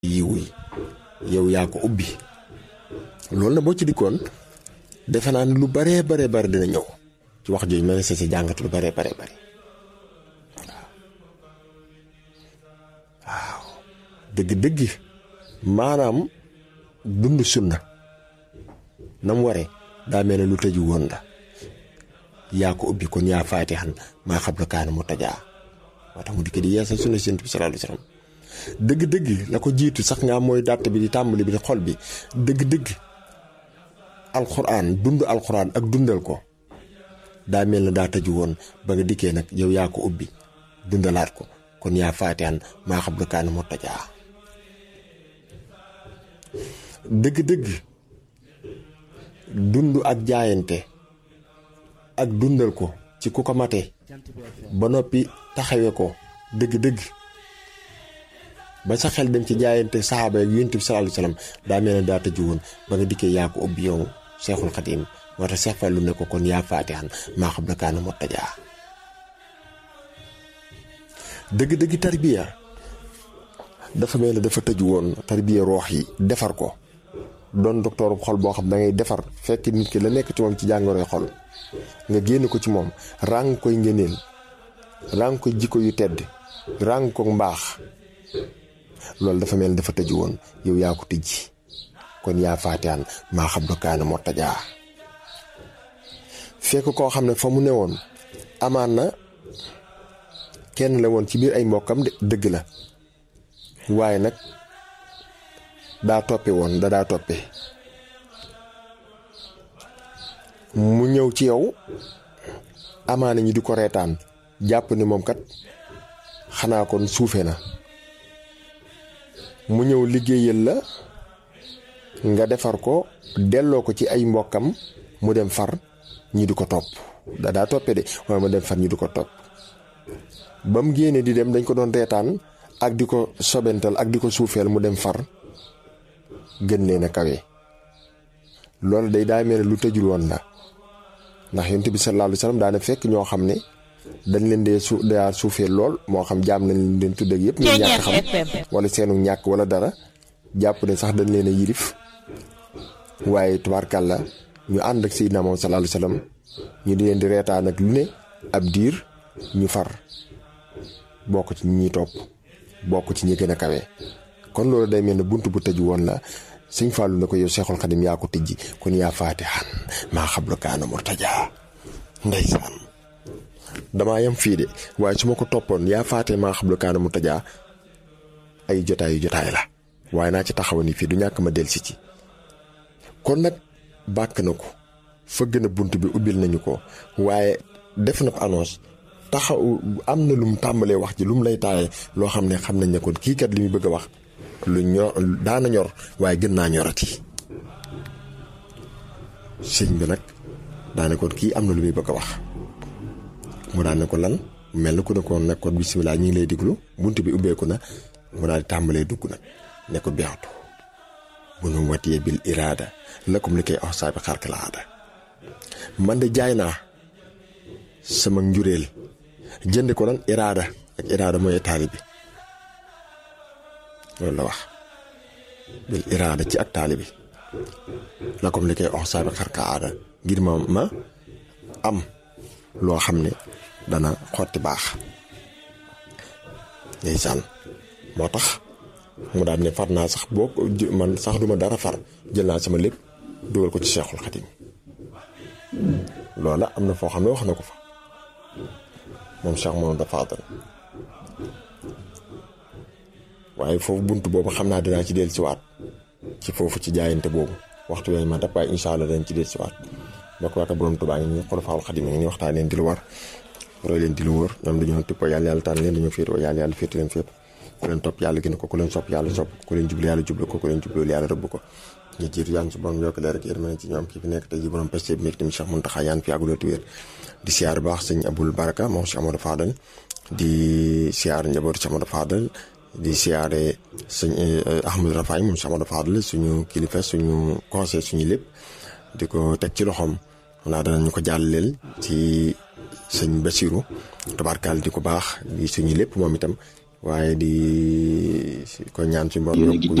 yiw yi yow yaa ko ubbi loolu na boo ci dikkoon defe naa ne lu baree baree bari dina ñëw ci wax jooju ma ne sa si jàngat lu baree baree bari waaw dëgg-dëgg maanaam dund sunna na mu waree daa mel ne lu tëju woon la yaa ko ubbi kon yaa faatixan maa xam la kaana mu tajaa moo tax mu dikk di yeesal sunna Yonent bi sallallahu alayhi wa sallam dëgg-dëgg la ko jiitu sax nga mooy dàtt bi di tàmbali bi di xol bi dëgg-dëgg alxuraan dund alxuraan ak dundal ko daa mel ne daa tëju woon ba nga dikkee nag yow yaa ko ubbi dundalaat ko kon yaa faatixan maa xam la kaana mu tajaa dëgg-dëgg dund ak jaayante ak dundal ko ci ku ko mate ba noppi taxawe ko dëgg-dëgg ba sa xel dem ci jaayante saxaaba ak yonent bi sallallahu alayhi wasallam daa mel ne daa tëju woon ba nga dikkee yaa ko ubbi yow Seexul Xadiim moo tax Seex Fallu ne ko kon yaa faatixan maa xam la kaana moo tajaa dëgg-dëgg tarbiya dafa mel ne dafa tëju woon tarbiya roox yi defar ko doon docteur xol boo xam da ngay defar fekk nit ki la nekk ci moom ci jàngoroy xol nga génn ko ci moom ràng koy ngëneel ràng ko jikko yu tedd ràng ko mbaax loolu dafa mel ni dafa tëju woon yow yaa ko tijji kon yaa faatiyaan maa xam lu kaana moo tajaa fekk koo xam ne fa mu ne woon amaan na kenn la woon ci biir ay mbokkam dëgg la waaye nag daa toppe woon da daa toppe mu ñëw ci yow amaana ñi di ko reetaan jàpp ni moom kat xanaa kon suufe na mu ñëw liggéeyal la nga defar ko delloo ko ci ay mbokkam mu dem far ñi di ko topp da daa toppe de waaye mu dem far ñi di ko topp ba mu génne di dem dañ ko doon reetaan ak di ko sobental ak di ko suufeel mu dem far gën leen a kawe loolu day daa mel ne lu tëjul woon la ndax yonent bi sallallahu alayhi wasallam daana fekk ñoo xam ne dañ leen dee su daa suufee lool moo xam jaam nañ leen tudd ak yëpp ñu ñàkk xam wala seenu ñàkk wala dara jàpp ne sax dañ leen a yilif waaye tubaarkàlla ñu ànd ak Seydina moom sallallahu alayhi wasallam ñu di leen di reetaan ak lu ne ab diir ñu far bokk ci ñi topp bokk ci ñi gën a kawe kon loolu day mel ne bunt bu tëju woon la sëñ Fallou na ko yow Seexul Xadim yaa ko tijji kon yaa faatixan maa xablu kaana murtajaa ndeysaan damaa yem fii de waaye su ma ko toppoon yaa faate maa xablu kaana murtajaa ay jotaay yu jotaay la waaye naa ci taxaw ni fii du ñàkk ma delsi ci kon nag bàkk na ko fëgg na bunt bi ubbil nañu ko waaye def na annonce taxaw am na lum tàmbalee wax ji lum lay taaye loo xam ne xam nañ ne kon kii kat li muy bëgg a wax lu ñor daana ñor waaye gën naa ñorati sëñ bi nag daane kon kii am na lu muy bëgg a wax mu daan ne ko lan mel na ku ne ko nag kon bisimilah ñu ngi lay diglu bunt bi ubbeeku na mu daal di tàmbalee dugg nag ne ko beexatu bu nu watiyee bil iraada lakum li koy wax saa bi xarka la aada man de jaay naa sama njureel jënd ko lan iraada ak iraada mooy taali bi loolu la wax bil iraada ci ak taali bi la comme li koy wax saa bi xarka aada ngir ma ma am loo xam ne dana xotti baax ndeysaan moo tax mu daal ne far naa sax boo man sax duma dara far jël naa sama lépp dugal ko ci Seexul Xadim loola am na foo xam ne wax na ko fa moom Cheikh Mamadou Fadal waaye foofu bunt boobu xam naa dinaa ci dellu siwaat ci foofu ci jaayante boobu waxtu yooyu ma dab waaye incha allah dañ ci dellu siwaat mbokk waaka borom Tuubaa ngi nii xulafaawul Xadim ngi nii waxtaan leen di lu war roy leen di lu wër ñoom dañoo tippoo yàlla yàlla tànn leen dañoo féetoo yàlla yàlla féete leen féet ku leen topp yàlla gën ko ku leen sopp yàlla sopp ku leen jublu yàlla jublu ko ku leen jublu yàlla rëbb ko ñu jiitu yaan su borom yokk leer ak yërmande ci ñoom kii fi nekk tey ji borom peste bi nekk tamit Cheikh Mountakha yaan fi yàgguloo ti wér di siyaar baax sëñ Abul Baraka moom Cheikh Amadou Fadal di siyaar njabootu Cheikh Amadou Fadal di siyaare sëñ Ahmadou Rafaay moom Cheikh Amadou Fadal suñu kilifa suñu conseil suñu lépp di ko teg ci loxoom xanaa danañu ko jàlleel ci sëñ Basiru tabarkaal di ko baax di suñu lépp moom itam waaye di ko ñaan ci mbor Yéen a ngi yokk